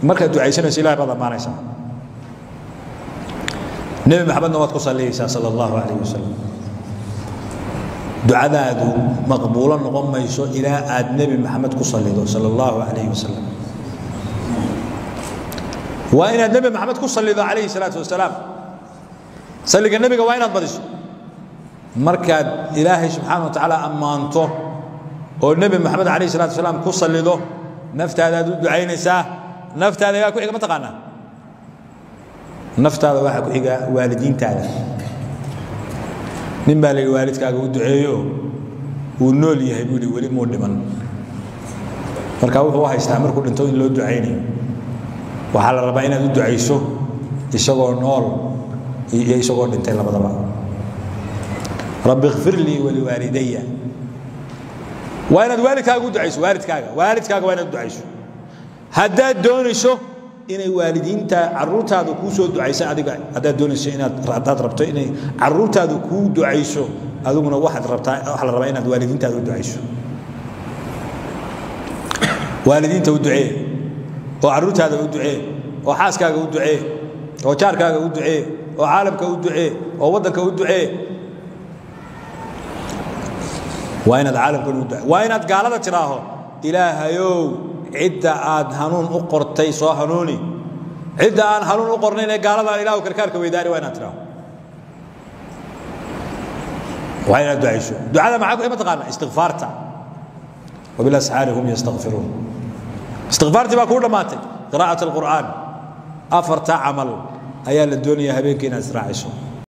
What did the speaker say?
markaad ducaysanayso ilahay baad ammaanaysaa nebi maxamedna waad ku salliyaysaa sala allahu calayh wasalam ducadaadu maqbuulo noqon mayso ilaa aad nebi maxamed ku sallido sala allahu calayh wasalam waa inaad nebi maxamed ku sallido calayhi salaatu wasalaam salliga nebiga waa inaad badiso markaad ilaahay subxaana wa tacaala ammaanto oo nebi maxamed calayhi salatu wasalaam ku sallido naftaadaad u ducaynaysaa naftaada yaa ku xiga ma taqaanaa naftaada waxaa ku xiga waalidiintaada nin baa la yidhi waalidkaaga u duceeyo wuu nool yahay buu yidhi weli muu dhiman marka wuxuu u haystaa markuu dhinto in loo ducaynayo waxaa la rabaa inaad u ducayso isagoo nool iyo isagoo dhintay labadaba rabbi kfir lii waliwaalidaya waa inaad waalidkaaga u ducayso waalidkaaga waalidkaaga waa inaad u ducayso haddaad doonayso inay waalidiinta caruurtaada kuu soo ducaysa adiga haddaad doonayso inaad haddaad rabto inay caruurtaada kuu ducayso adiguna waxaad rabtaa waxaa la rabaa inaad waalidiintaada u ducayso waalidiinta u ducee oo caruurtaada u ducee oo xaaskaaga u ducee oo jaarkaaga u ducee oo caalamka u ducee oo waddanka u ducee waa inaad caalamkan u ducee waa inaad gaalada tidhaaho ilaahayow cidda aad hanuun u qortay soo hanuuni cidda aan hanuun u qornayn ee gaaladaan ilaahu karkaarka weydaani waa inaad tidhaaho waa inaad ducayso ducada maxaa ku ma taqaana istikfaarta wabilasxaari hum yastakfiruun istikfaartii baa kuu dhammaatay qiraa'at alqur'aan afarta camal ayaa la doonayaa habeenkii inaad israaciso